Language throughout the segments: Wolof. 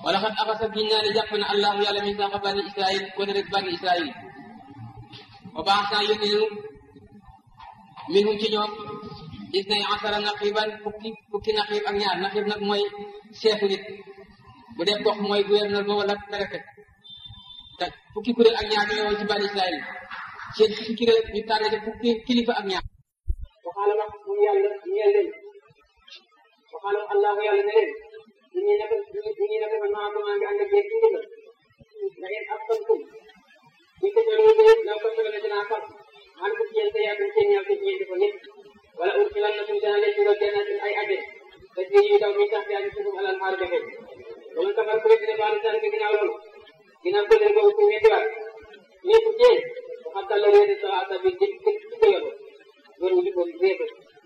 wala xat axasa giñ naa ne jàpp na allahu yàlla min saxa bani israil kon rek bani israil wa baax naa yónni nu minhum ci ñoom isnay asara naqiban fukki fukki naqib ak ñaar naqib nag mooy seefu nit bu dee gox mooy gouverneur ba wala préfet te fukki kuréel ak ñaar ñoo ci bani israil seen fukki kuréel ñu tànn ci fukki kilifa ak ñaar waxaala wax moom yàlla ñeel leen waxaala allahu yàlla ne leen ñu ñuy naka ñu ñuy naka man maa maa ngi ànd ak yéen ci ndigal na ngeen ab santum ñu ko jëlee ba yëpp law ko soxla dinaa far man ko yéen te yàgg seen ñaar seen ñeenti ko ñëpp wala ursilan na suñu dana leen dugal jannatin ay aje te ci yu daw mi tax yaa ngi suñu alal xaar defe wala kafar ko dina baal tan ke ginnaaw loolu ginnaaw ko leen boobu ku weddiwaat ñëpp jéen waxal la réedi sa asa bi jëpp jëpp ci ko yoon loolu ñu di ko réebe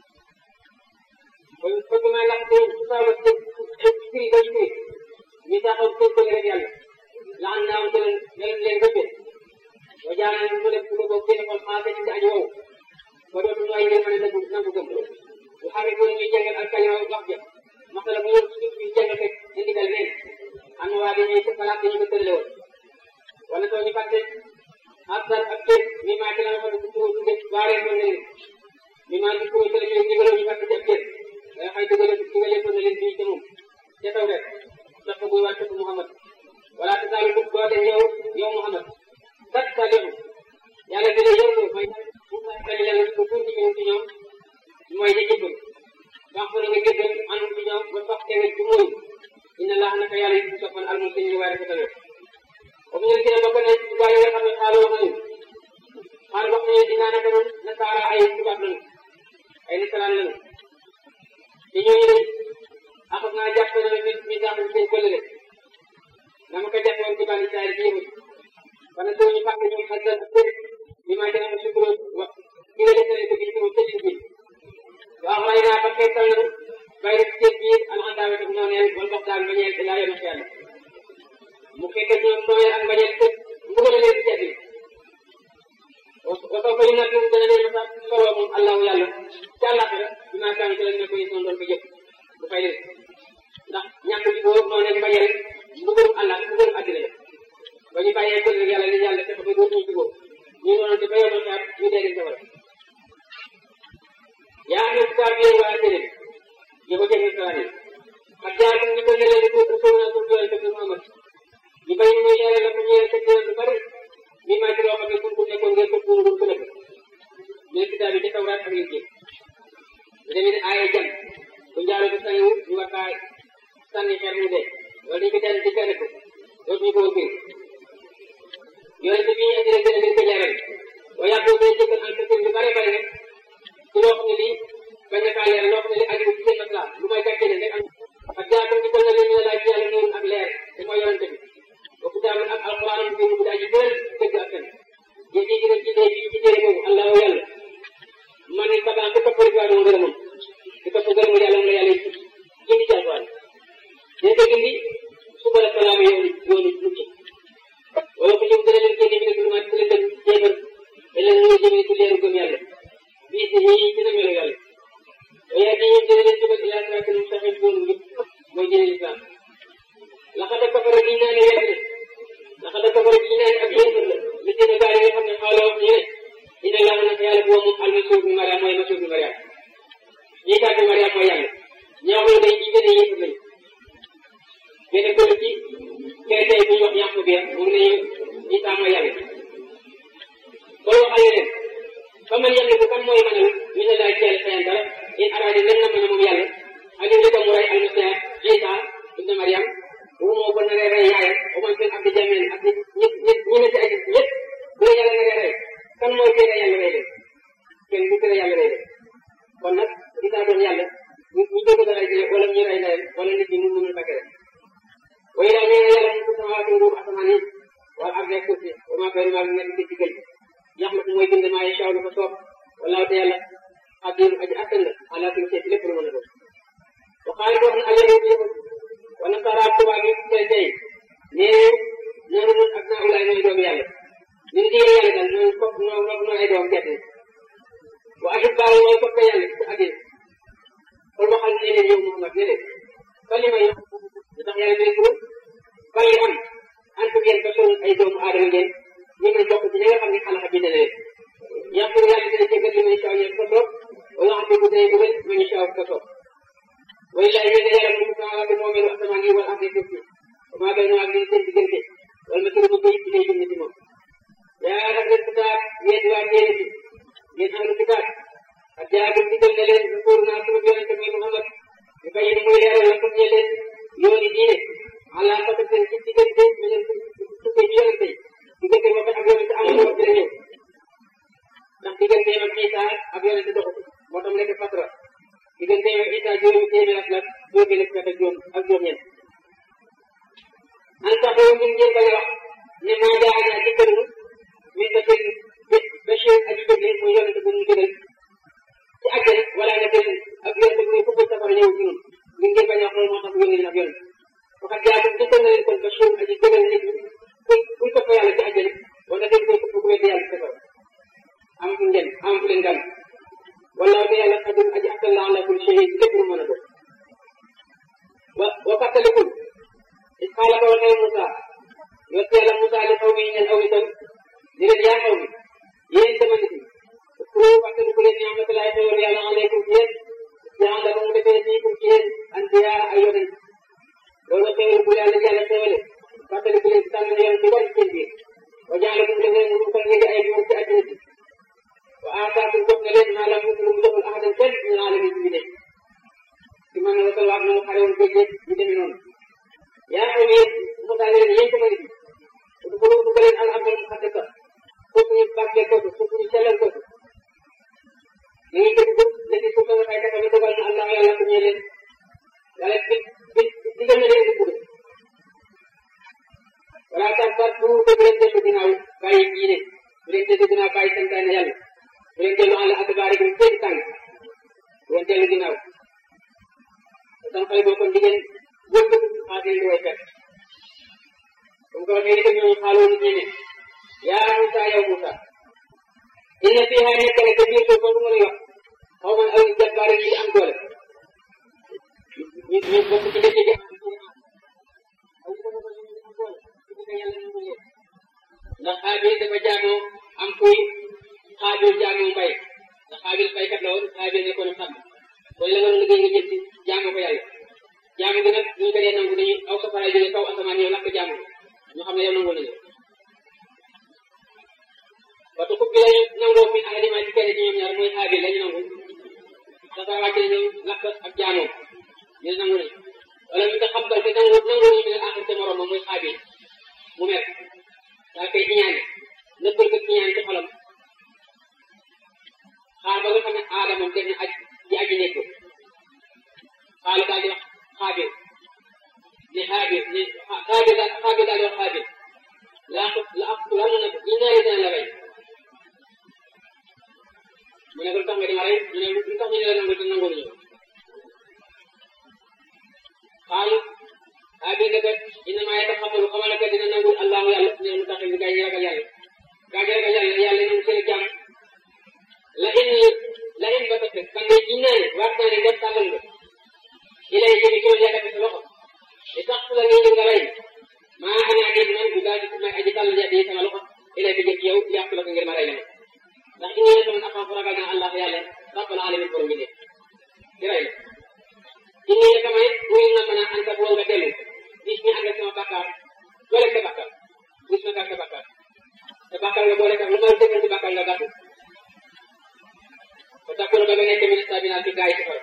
kon fekk maa lax ko su saa la firi ba firi ñu taxaw ko ko rek yàlla laan naaw ko leen leen leen rëbbe wa jaanaan mu def ko ko seen xol xaase ci aji wow ba dootu nooy ngeen mën a nangu nangu gëm bu xamee ko ñuy jàngal ak kalima wax ja masala bu ñëw ci ñu jàngal fekk di ndigal neen am na waa dañuy xalaat dañu ko tërale woon wala soo ñu fàtte asar ak kër mi maa ci la fa ko turu tudde baaree ko ne mi maa ci turu tële ñu digaloo ñu fàtte ci ak kër da xay dugale dugale ko ne leen bii ci moom ca taw rek sax ko muy wàcc ko Muhammad wala te saalu dug doo dem yow yow Muhammad kat salihu yàlla gën a yërlu mooy sali leen ko tuuti ñu ci ñoom mooy ja jëbbal wax ko na nga jëbbal anum ci ñoom ba sax te nga ci mooy inna laax naka yàlla yi soppal almu sëñ ñu waaye ko tamit ba mu ñëw bokk na ci gaa yi nga xam ne xaalu wax nañu xaal wax nañu dinaa naka noonu nasaara ay tubaab lañu ay nasaraan lañu te ñooñu de axas naa jàpp na mi mi sax seen këllëre dama ko jàppoon ci bani Israël ci yëmut kon nag ñu fàtte ñu xasal kër bi ma jëna ma sukuro wax ki nga defee ko bi ci moom tëjin bi waaw ray naa ba xeetal nañu bay def seen biir alxandaawe tam ñoo neel wala dox daal mbañeel ilaa yoon ak yàlla mu fekkee ñoom nooyee ak mbañeel tëj mbugale leen ci jàddi wasoo ko yu nag dana leen masa solo moom allahu yàlla ci àllaaxira bi maa kaan ci lañ ne ko yisoon doon ko jëf bu fay leen ndax ñàkk ji boo noo leen mbañeel mbugalum àllaa mbugalum àddina la ba ñu bàyyee ko rek yàlla li yàlla fexe ba dootuñu jubóo ñu noonu te ba yoon saar ñu dee leen sawar yaa ngi kitaab yéen waa tëleen ñu ko jëfee saa yi ak jaar ñu ko ne leen ko usul na ko doole ko Muhammad ñu bay ñu yàlla la ko ñëwee te lu bari mi maa ci loo xam ne pour ku nekkoon ngeen ko pour ngeen ko nekk mais kitaab yi ca tawraat ak Injiil bu demee ne aaye jam bu njaalo ko sañu ñu war kaa sànni xeer mu dee wala dañu ko jàng ci kenn ko dootuñu ko woon yooyu te bi ñu indi rek dina leen ko leeral wa yàgg boo koy jëkkal entreprise lu bare bare rek ci loo xam ne lii bañ a kaa leeral loo xam ne li aju ci seen maslaa lu may gàcce leen rek am ak jaatam ci kon na leen ñu ne laaj ci yàlla nuurun ak leer te mooy yonente bi wa kitaabun ak alquran bi mu aji bëri dëgg ak fen yéen ñi gën ci dee ci ci téere boobu allahu yàlla man ni taban ku topp rek waa doon ngërëmam ku topp ngërëmu yàlla mu la yàlla yi indi ci alquran dina ko gindi suba la salaam yoonu yoonu mucc wala ko ñëw dana leen génne bi ne lu mat leen dem jéemal da leen mën a jëmee ci leeru gëm yàlla bii si ñii dina melu yàlla waaye di ñëw dana leen jëmal ila siraatal mustaqiim yoonu njub mooy jëne lislaam laxada kafara gi naa ne wedd na laxada kafara gi naa ne ak yéefar la li dina gaa yi nga xam ne xaaloo wax ñu ne ina laa naka yàlla boo moom almasiih bi mariam mooy masiih bi mariam ñii kàddu mariam mooy yàlla ñoo xam ne day ci gën a yéefar lañu benn góor ci chrétien bu ñu wax yàqu bi moom ne Isa mooy yàlla boo waxee leen fa man yàlla bu kan mooy mënal mi ne laay teel fayan dara in araadi len na mën a moom yàlla ak li ko mu rey almasiih Isa ibn Mariam bu moo ko naree rey yaayam o man seen abdi jameen ak ñi ñi ñi ne ci aji ñëpp bu la yàlla naree rey kan mooy tere yàlla rey leen kenn du tere yàlla rey leen kon nag Isa doon yàlla ñu ñu dëgg dara wala ñu rey leen wala nit ñi mun mënul bakkee way daal nee na yàlla mu ko samawaati nguur asamaan yi wala ak rek suuf si wa maa bayna maa nekk ci diggante yax ma mooy bind maa yashaa lu ko soob wallaahu te yàlla xadir aji attan la ala kulli shay lépp lu mën a doon wa qaala wax na alyahud yi wa nasara tubaab yi tey tey nee noonu ñun ak naa ulaay nooy doomu yàlla ñun diine yàlla daal nooy fop noo noo ay doom gerte wa ahibbaahu mooy fop yàlla ci addina kon waxal ne leen yow Muhammad ne leen kalima yi lu tax yàlla day gërëm bàyyi ngeen ñu ngi bokk ci ñi nga xam ne xalaat bi dana leen yàqul yàlla dina jéggal li muy saw yéen ko soob wala xam ne bu dee bëggal mu ñu saw ko soob way lay yéen yàlla mu sama bi moom asamaan yi wala am suuf si maa bay ak li seen diggante wala ma tëru bu bëy ci lay jëm ci moom yaa rabbi kitaab yéen waa téere bi yéen ahlu kitaab ak jaagum digal na leen pour naa sama yonente muy Muhammad ñu bay ni muy leeral la comme leen yooni diine ala fata seen ci diggante mi leen tukkee ci yonente yi diggante boobu ak yonente amul wax dina ñëw ndax diggante ak Isa ak yonente doxu moo tax nekk fatra diggante ak Isa juróomi téeméer ak la jóge la ak juróom ak juróom ñeent an sax yow ngeen ngeen bañ a wax ne maa jaana dikkalu min ba seen bachir aji bëgg muy yonente bu ñu gënal ci àjjana wala nga seen ak yonente bu fukk safara ñëw ci ñun ngeen ngeen bañ a wax loolu moo tax yónni leen ab yonente waxat jaatum dikkal na leen kon bachir aji gënal nit ñi kuy kuy topp yàlla ci àjjana wala ngeen koy fukk bu weddi yàlla ci safara am fu ngeen am fu leen gan wala te yàlla xadim aji akal la ala kulli shay ci lépp lu mën a doon wa wa fàttalikul is xaala ko waxee Moussa yot yàlla Moussa li xaw mi ñeen aw itam di leen yaa xaw mi yéen sama nit ñi pour fàttaliku leen ni amatulaay xewal yàlla aleykum ci yéen jaan la ba mu defee nii pour ci yéen anbiya ay yonent loolu xewal bu yàlla yàlla xewale fàttaliku leen tànn yoon ci war ci seen biir wa jaala mu defee mu dugal ngeen di ay buur ci àddina bi wa aataakum jox na leen maa lam yuklu mu joxul ahadan kenn min alamin bi ne ci man la ko wax na mu xare woon géej ñu demee noonu yaa xam ne Moussa leen yéen sama nit ñi ko lu leen al abdal mu xatte ka foofu ñu bàkkee ko foofu ñu sellal ko da ngay dégg ko léegi suuf nga xay kata bi dogal na allah yàlla ko ñee leen wala bi bi digal na leen dugg wala tax ba bu dëgg leen dellu ginnaaw bàyyi diine bu leen dellu ginnaaw bàyyi santaane yàlla bu leen dellu àll ak baari bi seen tànk bu leen dellu ginnaaw san xale boo kon diggéen wëgg xaatee li way fekk comme que waxee ni ñoom xaaloo nit ñi ne yaa Moussa yow Moussa inna fiha nekk na ca biir suuf boobu nga lay wax xaw ma aw jàmbaare yi am doole ñu ñu bokk ci dëkk bi ndax xaabil dafa jaamoo am kuy xaabil jaamoo mbay ndax xaabil baykat la woon xaabil nekkoon sàmm kon la nga doon liggéey nga jël ci jaamoo ko yàlla jaamu gi nag ñu ko dee nangu dañuy aw safara jóge kaw asamaan yow lakk jaamu ñu xam ne yow nangu nañu waxtu fukki lañu nangoo fi aliment ci kenn ci ñoom ñaar mooy xaabil lañu nangu safara wàcc na ñoom lakk ak jaamoo ñu ne nangu nañu wala ñu ko xambal te nangu nangu ñu ne axir te morom mooy xaabil mu mer daa koy ñaane nëbbal ko ñaane ci xolam xaar ba nga xam ne aadama dem na aj di aji nekk xaalu daal di wax xaabil ne xaabil ne xaabil daal xaabil daal di wax xaabil laa ko la ak lan na ñu ñaari dina la rey mu ne ko lu tax nga di ma rey ñu ne lu tax ñu ne la nangu te nangu ñu xaalu xaabil ne kat innama yataxammalu xamal ne kat dina nangu allahu yàlla ne mu tax ñu gaa ñi ragal yàlla gaa ñi ragal yàlla yàlla nangu seen jàmm la in la in ba tëdd man de ji naa ne waat naa ne def tàllal nga ilay jëmi ci loolu yàkkati sa loxo li tax fu la nii nga rey maa ana dégg man bu daal di may aji tàllal yàlla yi sama loxo ilay bi jëkk yow yàq la ko ngir ma rey la ma ndax inni sama axaaf ragal naa allah yàlla rabbal alamin borom bi di rey la inni sama it muy na mën a ànd ak woo nga dellu gis ñu ànd ak sama bàkkaar boole sa bàkkaar gis ma gàtt sa bàkkaar sa bàkkaar nga boole sax lu ma dëggal si bàkkaar nga gàttu ba tax ba nga nekk ministre bi naan ci gaa yi safara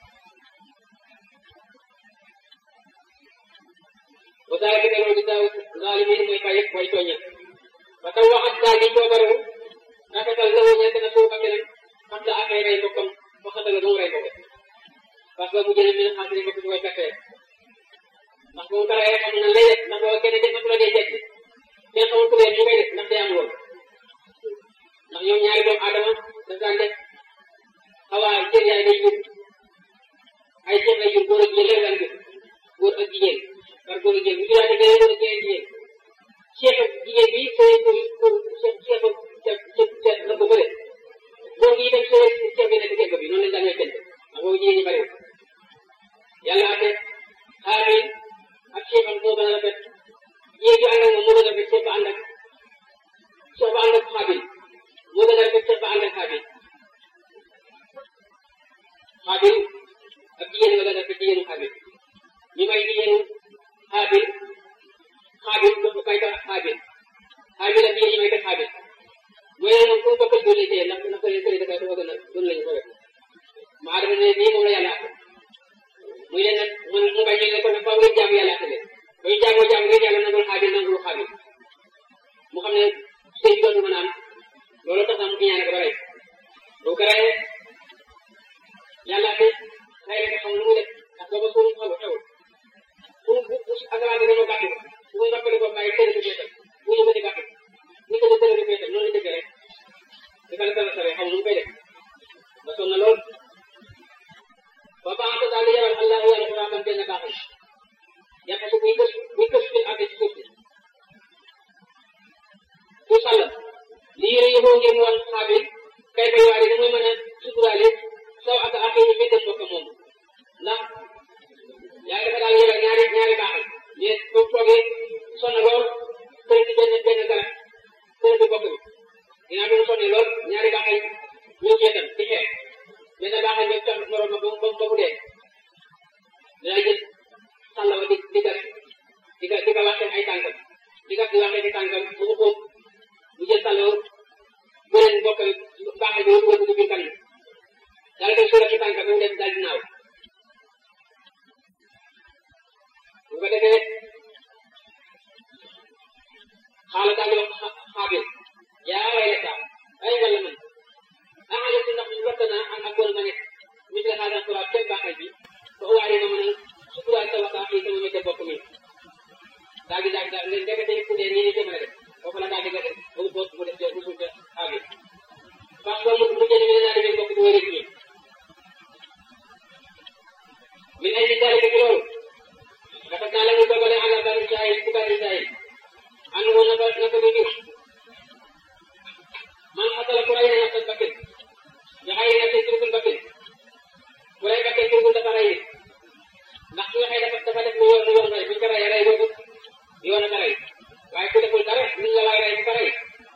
ba saa yi gënoon di taw zalimin mooy fay way tooñal ba taw waxat daal di coobarewu rafetal la wu ñeent na suuf ak keneen xam la ak ay rey mbokkam ba xatal la mu rey mbokk parce que mu jëlee mi xam ne mbokk ci way fekkee ndax bu mu ko reyee xam na lay def ndax boo kenn def na la dee jekk kenn xamul ku leen ñu koy def ndax day am loolu ndax ñoom ñaari doomu aadama daf daan def xawaa cër yaay day jur ay cër lay jur góor ak jigéen lan jur góor ak jigéen par góor ak jigéen bu juraatee beneen góor ak jigéen jigéen ceeb ak jigéen bi sooy pour pour ceeb ceeb ak ceeb ceeb ceeb la ko bëre góor gi itam sooy ceeb bi nekk ceeb bi noonu lañ daan ñooy kenn ndax boobu jigéen ñi bëriwul yàlla ate xaabil ak ceeb am moo gën a rafet jigéen ju ànd ak moom moo gën a rafet ceeb ba ànd ak may ko xaabil xaabil ak yéen may ko xaabil mooy ne moom ku bokkal doole tey ndax na ko leen këri dafa dafa gën a doon lañu ko wet ma adama ne nii moom la yàlla àtte muy leen nag mun mu bañ ne ko nag faaw ngeen jaamu yàlla àtte leen ba ñu jaamoo jaamu ngeen yàlla nangul xaabil nangul xaabil mu xam ne sëy bi dootu mën a am loolu tax na mu ñaane ko ba rey boo ko reyee yàlla te xëy na xam lu mu def ndax booba suñu xaw xew bu bu bu asamaan bi dañoo gàtt ko bu muy noppale ko bàyyi tëdd ko féetal bu ñu ko di gàtt ni ko di tëdd ko féetal noonu la dëgg rek di ko la tala sare xam nu mu koy def ba sonn lool ba baax daal di yabal allahu yàlla ko raaman benn baaxal yàq su buy kës buy kës fi àgg ci suuf si ku sàll li yére yëgoo ngeen woon xaabil kay bay waale da muy mën a suturaale saw ak affaire yi fekkee mbokk moom ndax yaa dafa daal yebal ñaari ñaari baaxal mais boo toogee sonn lool kër ci benn benn garab kër bi bokk bi dinaa bi mu sonnee lool ñaari baaxal ñëw ci wetam di xeex benn baaxal ñëw tax morom ma ba mu ba mu dee dinaa jël sàlla ba di di gas di ka di ka waxee ay tànkam di gas di waxee di tànkam mu ko xóot mu jël sàlla beneen mbokk baaxal bi wër ko biir kan daal koy sóora ci tànkam mu dem daal di naaw bu ko defee xaala daal di wax xaabil yaa way la ay wala man ah yëpp ndax ñu rafet naa am ak bon ma nekk mis la xaaral turaab kenn baaxal bi ba uwaale ma mën a suturaal sa waxtaan yi sama météo bopp mi daal di daal di daal leen ndekete ku dee nii ni jëmale def foofu la daal di nga def ba mu boot mu def te mu suuta xaabil parce que mu mu jënd mi naa demee bokk di wéy rek min ay dalika ci loolu dafa naa la ñu dogale ala bani Israil ci bani Israil ànd woon na ba naka bi jur man xasala ku rey na nafsan bakkin nga xëy na seen turgul bakkin ku rey bakkin turgul dafa rey nit ndax ki nga xëy dafa dafa def lu yoon lu yoon rey buñ ko reyee rey boobu yoon a ka rey waaye ku deful dara luñ la waay rey bu ko rey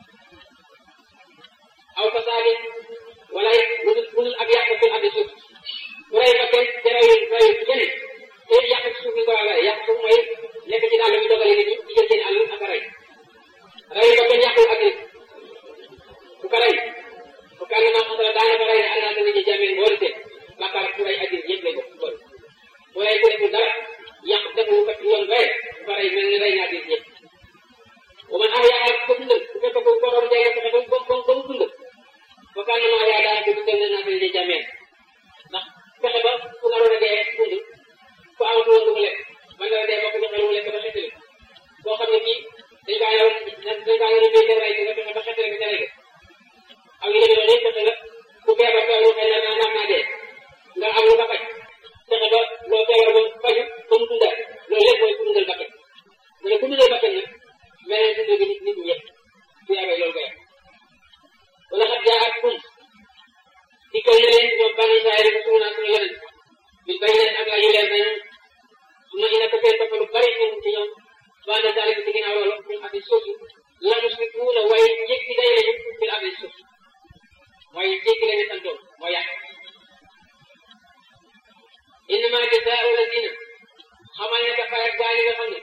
aw fasaadi wala budul budul ak yàq fi addi suuf ku rey bakkin te reyul reyul kenn te yàq ci suuf bi ko war a yàq suuf mooy nekk ci àll bi dogale nit ñi di jël seen àll ak a rey rey bakkin yàqul ak nit ku ko rey bu ko ànd maa xasala daanaka rey ne ànd naa nit ñi jameen boole seen bàkkaar ku rey ak nit ñëpp lay bokk boole ku rey ku deful dara yàq deful kat yoon rey ku ko rey mel ni rey naa nit ñëpp bu man ah yaa ko dundal bu fekkee ko borom jege fexe ba mu ba mu dund bu ko ànd maa yaa daanaka dundal na naa nit ñi jameen ndax fexe ba ku naroon a dee dund ku amatu woon lu mu lekk man dara dee ba ko joxe lu mu lekk ba xettali koo xam ne kii dañ kaa yoroon dañ kaa yoroon béykat rey nga fexe ba xettali ko ca rey ak yu demee noonu fexe la ku feebar feebar xëy na naa naa dee nga am lu ko faj fexe ba loo feebar ba faju ba mu dundal loolu lépp mooy ku dundal bakkan mu ne ku dundal bakkan nag mel ne dundal gi nit nit ñëpp ku yaabee loolu koy wala xat jaa ak kum dikkal na leen ñoom bani Israël ko suñu naa suñu yeneen bi bay leen ak la yu leer nañu su ma ina ko seen topp lu bari ñun ci ñoom waa na daal ci ginnaaw loolu ñu xam ne suuf la musrikuuna waaye jéggi day lañu fil ardi suuf mooy jéggi lañu santoon moo yàq innama jazaa'u lazina xamal ne dafa rek gaa yi nga xam ne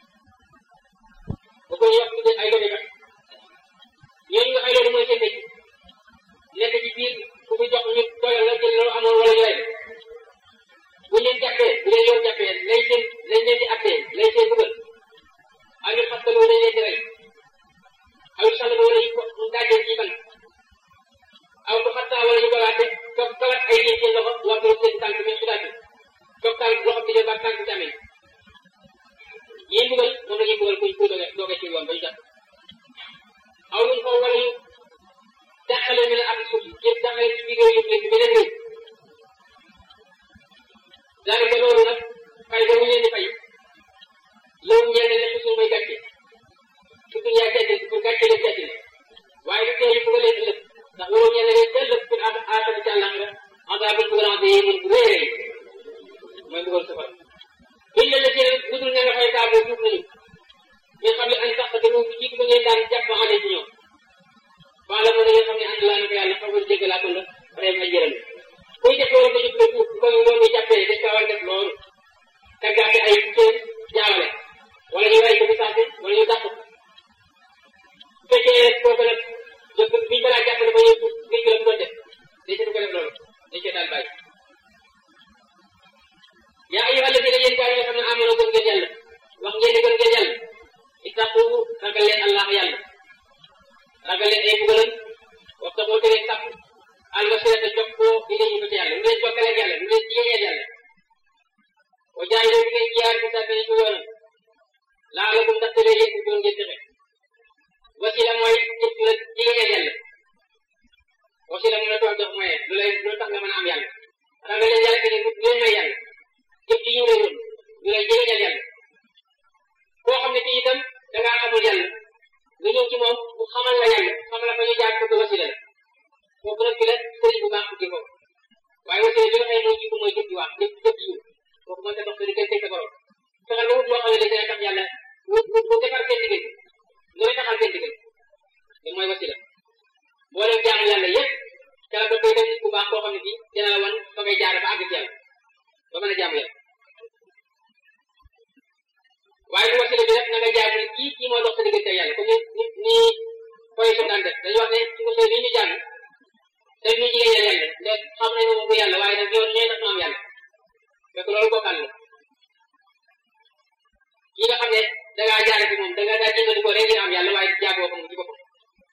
bu ko yokk tuddee ay dogekat ñooñu nga xëy loolu mooy seen métier nekk ci biir ku fi jox ñu doyal la jël loolu amoon wala ñu rey bu leen jàppee bu leen yoon jàppee lay seen lañ leen di attee lay seen dugal ay ñu xattalu wala leen di rey aw sàll wala ñu ko mu daajee ci ban aw ko xattaa wala ñu balaate toog balat ay nit seen loxo wax ko seen tànk mais su daati toog tànk loxo bi ba tànk tamit yéen dugal moom la ñuy dugal kuy kuy doge doge ci yoon ba ñu jàpp aw ñu ko wala ñu dàqale ñu ne ak suuf yëpp dàqale ci biir réew yëpp leen ci beneen réew daanaka loolu nag fay ba mu leen di fay loolu ñenn ne suuf mooy gàcce su duñ yaa gàcce pour gàcce leen gàcce waaye du teel ko leen ëllëg ndax loolu ñenn ne ëllëg pour am aatama ci àllaxira azaabul grand yi mun bu rëy rëy mooy dugal safar buñ leen la jëlee bu dul ne nga fay taabu juuf nañu mais xam ne an sax te moom jiitu ba ngeen daan jàpp ma xale ci ñoom wala mo nga xam ne ànd laa ko yàlla xamal dégg laa ko la rey ma jëral kuy def loolu ba ñu ko ko loolu jàppee dañ ko war def loolu taggaate ay cër jaawale wala ragal leen ay mbugalam waxta boo tere sàpp al wasila jox ko ilayhi ba ci yàlla lu leen jokkaleeg yàlla lu leen jigéñeel yàlla wa jaay leen ngeen jiyaar bi sax ci yoonam laalakum ndax tere yéen doon ngeen texe wasila mooy jëf la jigéñeel yàlla wasila mu la doon jox mooy lu lay lu tax nga mën a am yàlla ragal leen yàlla keneen lu leen may yàlla jëf ji ñu lay doon lu lay jigéñeel yàlla koo xam ne kii itam da ngaa xamul yàlla nga ñëw ci moom mu xamal la yàlla xamal la fa ñu jaar ko wasila la kooku nag fi la sëriñ bu baax ci foofu waaye wasila bi nga xam ne mooy jiitu mooy jëf ji wax jëf jëf ji kooku mën ta dox sa diggante sa borom fexe ba wut loo xam ne dina tax yàlla wut wut defar seen diggante looy taxal seen diggante te mooy wasila boo leen jaamu yàlla yëpp ca la koy dem nit ku baax koo xam ne kii dina la wan fa ngay jaar ba àgg ci yàlla ba mën a jaamu yàlla waaye bu wasila bi nag na nga jaamu ne kii kii moo dox sa diggante yàlla comme ni ni koy su daan def dañuy wax ne ci wasila bi ñu jàng te ñu jigéen yàlla yàlla ndax xam nañu moom bu yàlla waaye nag yoon ñooy tax ñu am yàlla fekk loolu bokkal la kii nga xam ne da ngaa jaare ci moom da nga daa jëndal ko rek ngir am yàlla waaye jaagoo ko moom ci boppam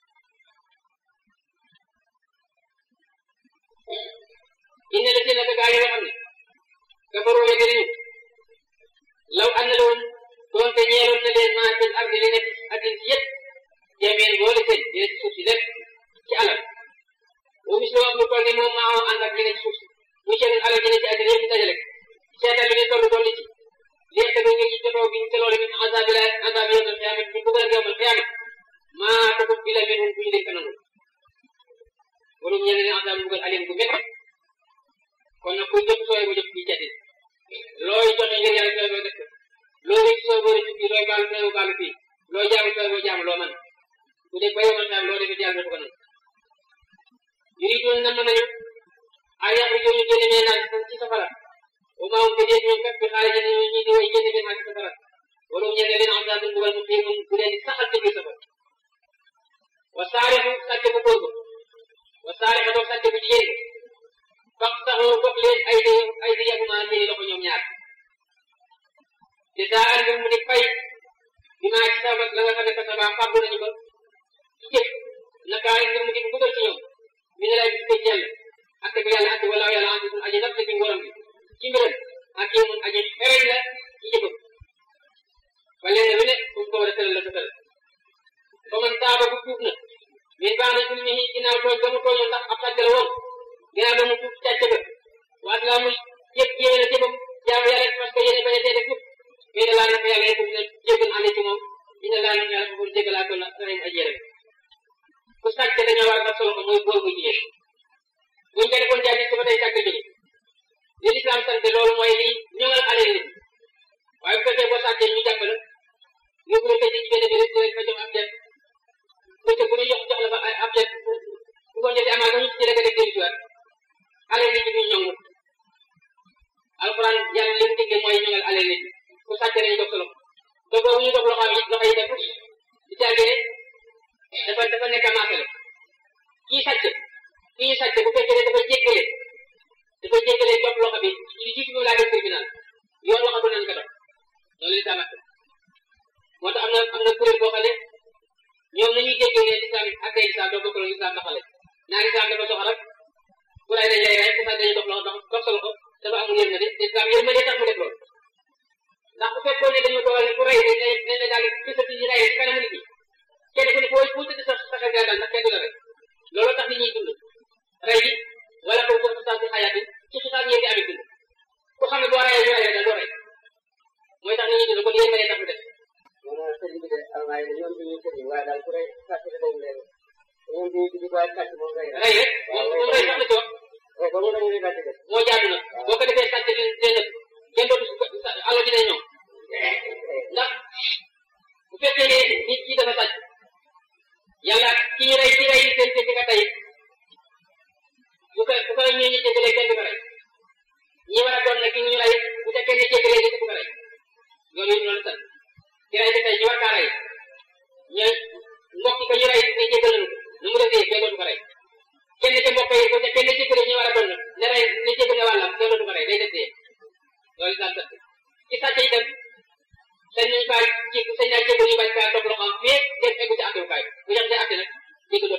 inna la ci naka gaa yi nga xam ne kafaroo weddi nañu law ànd la woon doonte ñeeloon na leen maa fil ardi li nekk addin si yëpp jameen boole seen dina ci suuf si lépp ci alal bu mis loo am lu toll ni moom maa ànd ak li ne ci suuf si bu seen alal ji ne ci addina yëpp ñu dajale seetal li ñu toll toll ci li te bi ngir jotoo bi te loolu min azabi la azabi yowmal xiyaama ñu bëggal yowmal xiyaama maa takut bi la minhum bu ñu leen kanam wala ñu ne azab bëggal alim gu métti kon nag kuy jot sooy ba jot bi jati looy joxe ngir yàlla sooy boo def ko loo rek sooy boo rek fii looy baalu sooy baalu fii loo jaamu sooy boo jaamu loo man bu dee ba yowmal xiyaama loo defee yàlla dafa ko nangu yuridoon na mën nañu ay yàq yu ñu génne mee naa ci safara wa maa hum bi ñoom kat bi xaarij ñu ñi di way génne mee naa ci safara wala ñu ne leen azab bëggal mu xiir bu leen di saxal ci biir safara wa saarixu sàcc bu góor ba wa saarixu doog sàcc bu jigéen ba fax taxoo dog leen ay di ay di yaguma seeni loxo ñoom ñaar te saa ngir mu di fay bi maa ci sama la nga xam ne kasaba fàggu nañu ko ci jëf naka ngir mu di dugal ci ñoom mi ne lay bis koy jël ak bi yàlla ak wala yàlla andi aji nag ci ngoram bi ci mbiram ak yi mun aji xereñ la ci jëfam ba leen lu ne fu ko war a tëral la ko tëral ba man taaba bu tuub na min baax na suñu ñi ginnaaw tooñ ba mu tooñoon ndax ab sàcc la woon ginnaaw ba mu tuub càcc ba waat laa muy yëpp yéene na jëfam jaamu yàlla parce que yéene bañ a tee def yëpp mais ne laa na fa yàlla yëpp dina jéggal ànd ci moom dina laa na yàlla foofu jéggalaa ko la sareem aj yére ku sàcc dañoo war a daf solo ko muy góor muy jigéen buñ ko defoon jaay si ba tey sàcc jóge li lislaam sant loolu mooy li ñëwal alal nit waaye bu fekkee boo sàccee ñu jàpp la yóbbu la tëj ci benn bi rek rek fa jox ab jet bëccëg bu ñu jox jox la fa ay ab jet bu ko jotee amaa ñu ci rek def dellu siwaat alal nit ñi ñongu alxuraan yàlla li mu digle mooy ñongal alal nit ku sàcc dañu jox sa loxo donc boobu ñu jox loxo yi loxo yi def di tàggee dafa dafa nekk a maasale kii sàcc kii sàcc bu fekkee ne dafa jéggale dafa jéggale jox loxo bi li jiitu ñu laa def tribunal yoon waxatu nañu ko dox loolu li tamat moo tax am na am na kuréel boo xam ne ñoom nañuy jéggee ne lislaam ak ay lislaam doo bokkaloon lislaam doxale naa lislaam dafa soxal rek ku ray dañ lay rey ku sax dañuy dox loxo dox dox sa loxo dafa amul yërmande lislaam yërmande tax mu def loolu ndax bu fekkoon ne dañu dogal ne ku rey dañ lay dañ lay daal di sa ñu rey ci kanamu nit ñi kenn ku ne foo foo tëdd sa sa xel daal ndax kenn du la rey loolu tax nit ñuy dund rey yi wala ko ko sa ci xayaat bi ci xisaab ñeenti amit dund ku xam ne boo reyee ñu rey daal doo rey mooy tax nit ñuy dund kon yërmande tax mu def maanaam sëñ bi de almaay la ñoom dañuy tëdd waaye daal ku rey sàcc da dañ leen ñoom dañuy tëdd waaye sàcc moom rey rey rek moom moom rey sax la ci wax rek ba mu dañu lay bàcc def moo jaadu nag boo ko defee sàcc di leen def kenn dootu alal dina ñoom ndax bu fekkee ne nit ki dafa sàcc yàlla ki ñu rey ki rey seen seen ka tey bu ko bu ko ñu ñu jéggalee kenn du ko rey ñi war a doon nag ki ñu rey bu fekkee ne jéggalee kenn du ko rey loolu it loolu sant ki rey ki tey ñu war kaa rey ñooy mbokk ko ñu rey ne jéggal nañu ko nu mu defee kenn dootu ko rey kenn ci mbokk yi bu fekkee ne jéggalee ñu war a doon nag ne rey ne jéggale wàllam kenn dootu ko rey day defee loolu sant ci sàcc itam sañ nañ faa jé sañ naa jéggal ñu bañ kaa topp loxoom fii dem eggu ci àttewukaay bu ñu xam ne àtte nag jéggal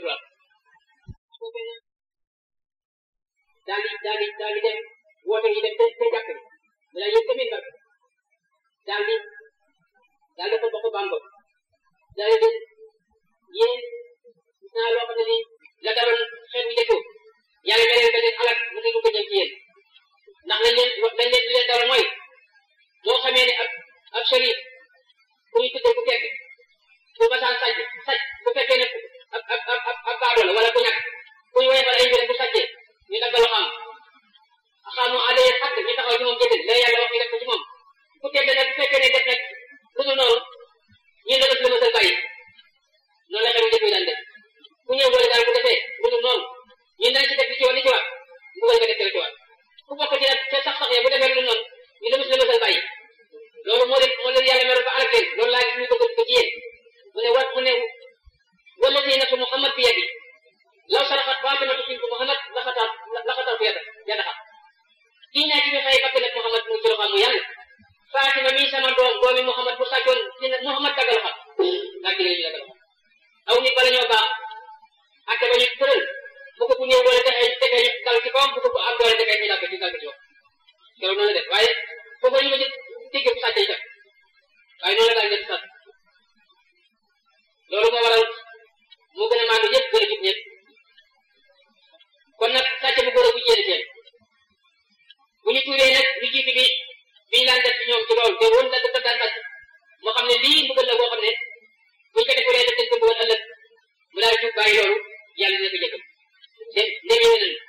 ko bambo daal di yéen gis naa loo xam ne nii la daloon xeet wi njëkk yàlla nga leen ba leen alal mu ngi ko jëm ci yéen ndax lañ leen lañ leen di leen dal mooy moo xamee ne ab ab sharif bu ñu tuddee ku tekk bu masaan sàcc sàcc bu fekkee ne ab ab ab ab baadoo la wala ku ñàkk ku ñu woyee ay mbir bu sàccee ñu dagg loo xam xamu alee xàq ñu taxaw ci moom jëndal la yàlla wax ñu def ko ci moom ku tedd nag bu fekkee ne def nag lu dul noonu ñun la def la mësal bàyyi noonu la xew njëkk yi daan def ku ñëw boole daal bu defee lu dul noonu ñun dañ ci def li ci war li ci war bu ko def ci war ku bokk ci nag te sax sax bu defee lu dul noonu ñu la mësal mësal bàyyi loolu moo leen moo leen yàlla meroon ba alak leen loolu laa gis ñu ko ko ci yéen mu ne wat mu ne wala si nafsu Muhammad bi yadi law saraxat Faatimatu bintu Muhammad laxatar laxatar ko yadda yadda xam kii naa ci ñu xëy bakk nag Muhammad mu ci loxo mu yàlla Fatima mii sama doom doomi Muhammad bu sàccoon ci Muhammad daggal xam daa ci ñu daggal xam aw nit bala ñoo baax ak ba ñu tëral bu ko ku ñëw doole texee texee ñu dal ci kawam bu ko am doole texee ñu dal ci dal ci wax keroog noonu la def waaye foofu ñu ma ci dégg bu sàcc itam waaye noonu la daal def sax loolu moo waral moo gën a maandu ñëpp gën a jub ñëpp kon nag sàcc bu góor bu jigéen seen bu ñu tuuree nag lu jiitu bi biñu daan def ci ñoom ci loolu te woon na dafa daan sàcc moo xam ne lii mbugal la boo xam ne buñ ko defulee def dañ ko mbugal ëllëg mu daal jub bàyyi loolu yàlla dina ko jëkkal te ndem yéene nañ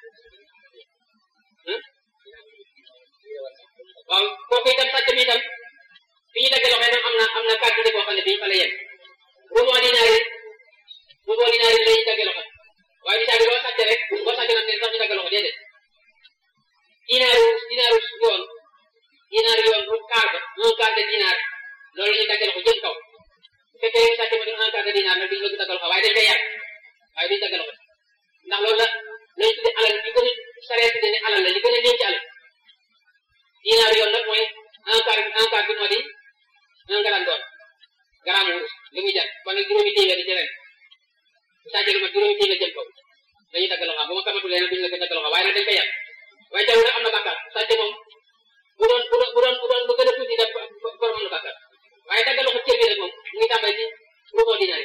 waaw kooku itam sàcc mi itam fi ñu dagg loxo itam am na am na kàddu boo xam ne bii fa la yem rumoo dinaari rumoo dinaari la ñu dagg loxo waaye bisaa bi loo sàcc rek boo sàcc nag ne sax ñu dagg loxo déedéet dinaaru dinaaru yoon dinaaru yoon bu kaar ba un quart de dinaar loolu ñu dagg loxo jëm kaw bu fekkee yow sàcc ma doon un quart de dinaar nag duñu la dagg loxo waaye dañ koy yàq waaye duñu dagg loxo ndax loolu la lañu tudde alal yu gën a saree tudde ne alal la yu gën a néew ci alal dinaar yoon nag mooy un quart un quart bi moo di un gramme d'or gramme wurus li muy jar kon nag juróomi téeméer di ci ren sàcc lu ma juróomi téeméer jëm kaw dañuy dagg loxo bu ma xamatulee nag duñu la ko dagg loxo waaye nag dañ koy yàq waaye teewul nag am na bàkkaar sàcc moom bu doon bu doon bu doon bu doon lu gën a tuuti def borom am na bàkkaar waaye dagg loxo cër bi rek moom mu ngi tàmbali ci ruuxoo dinaar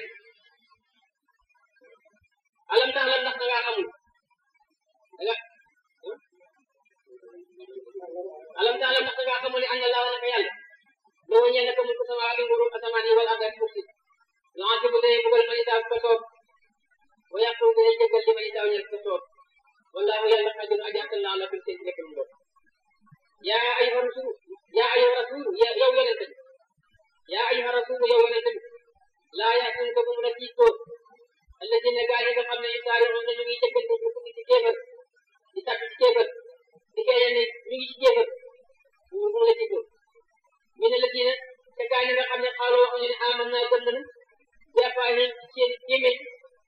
alam tax lan ndax da ngaa xamul da nga alam tax lan ndax da ngaa xamul ne ànd laa naka yàlla loolu ñeel naka mulku samaawaati nguuru asamaan yi wala ak suuf si laa ci bu dee bugal ma isaa ko soob wa yàqu dee jéggal li ma isaa ñeel ko soob wallaahu yàlla xajun aji attan naa la fi seen lépp lu ndox yaa ayyuha rasul yaa ayyuha rasul yow yonente bi yaa ayyuha rasul yow yonente bi laa yaasun ko bu mu la tiitoo alladina gaa yi nga xam ne yusaari'uun ñu ngi jëkkante ñu ngi ci kéefar di tàkk ci kéefar di kee ne ñu ngi ci kéefar bu mu la tiitoo ñu ne la diine te gaa yi nga xam ne xaaloo wax ñu ne aman naa gëm nañu bi afwaahihim ci seen gémmiñ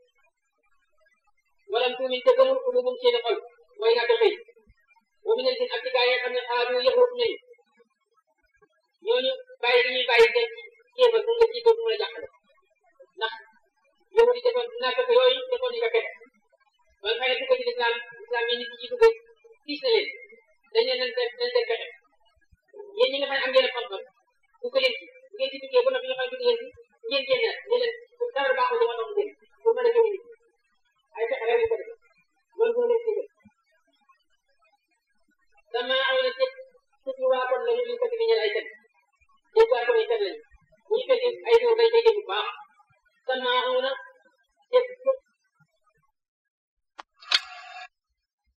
walam tuumin te gëmul quluubum seen xol mooy naa ko xëy wa min al-jinn ak ci gaa yi nga xam ne xaalu yahut nañu ñooñu bàyyi dañuy bàyyi dem ci kéefar bu mu la tiitoo bu mu la jàqale ndax yow di defoon naa fekk yooyu defoon ñu ko fexe ba nga xam ne dugg ci lislaam lislaam yi nit ñi dugg tiis na leen dañ leen leen def leen def fexe yéen ñi nga xam ne am ngeen xam-xam bu ko leen ci bu ngeen ci duggee ba noppi nga xam ne dugg ngeen ci ngeen génnaat ne leen dara baaxul li ma doon génn pour mën a jóge nit ay fexe rek lañ ko def loolu moo leen jégal sama aw na tëj tëj waa kon la ñu ñu ko di ñeel ay fen dégg waa kon ay fen lañu bu ñu fekkee ay réew dañ koy dégg bu baax sama aw na